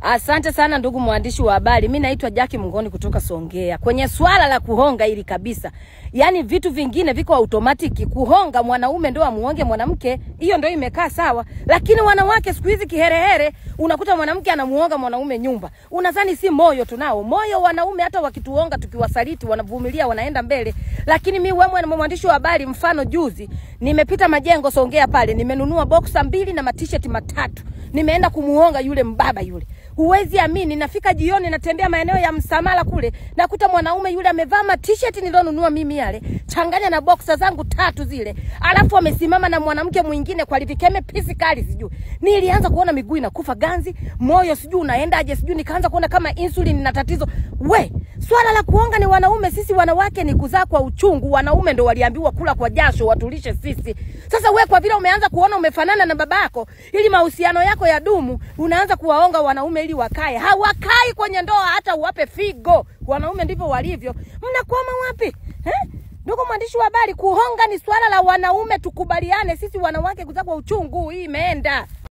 Asante sana ndugu mwandishi wa habari. Mi naitwa Jackie Mngoni kutoka Songea. Kwenye swala la kuhonga hili kabisa, yaani vitu vingine viko automatiki. Kuhonga mwanaume ndo amuonge mwanamke, hiyo ndo imekaa sawa, lakini wanawake siku hizi kiherehere, unakuta mwanamke anamuonga mwanaume nyumba. Unadhani si moyo tunao? Moyo wanaume hata wakituonga tukiwasaliti, wanavumilia, wanaenda mbele. Lakini mi wewe mwandishi wa habari, mfano juzi nimepita majengo Songea pale, nimenunua boxer mbili na matisheti matatu nimeenda kumuonga yule mbaba yule. Huwezi amini, nafika jioni, natembea maeneo ya Msamala kule, nakuta mwanaume yule amevaa ma t-shirt nilionunua mimi yale, changanya na boxer zangu tatu zile, alafu amesimama na mwanamke mwingine kwa livikeme pisi kali, sijui nilianza kuona miguu inakufa ganzi, moyo sijui unaendaje, sijui nikaanza kuona kama insulin na tatizo. We, swala la kuonga ni wanaume, sisi wanawake ni kuzaa kwa uchungu. Wanaume ndo waliambiwa kula kwa jasho, watulishe sisi. Sasa we kwa vile umeanza kuona umefanana na babako, ili mahusiano yako ya dumu, unaanza kuwaonga wanaume ili wakae. Hawakai kwenye ndoa, hata uwape figo. Wanaume ndivyo walivyo. Mnakwama wapi eh? Ndugu mwandishi wa habari, kuhonga ni swala la wanaume, tukubaliane sisi wanawake kuzaa kwa uchungu. Hii imeenda.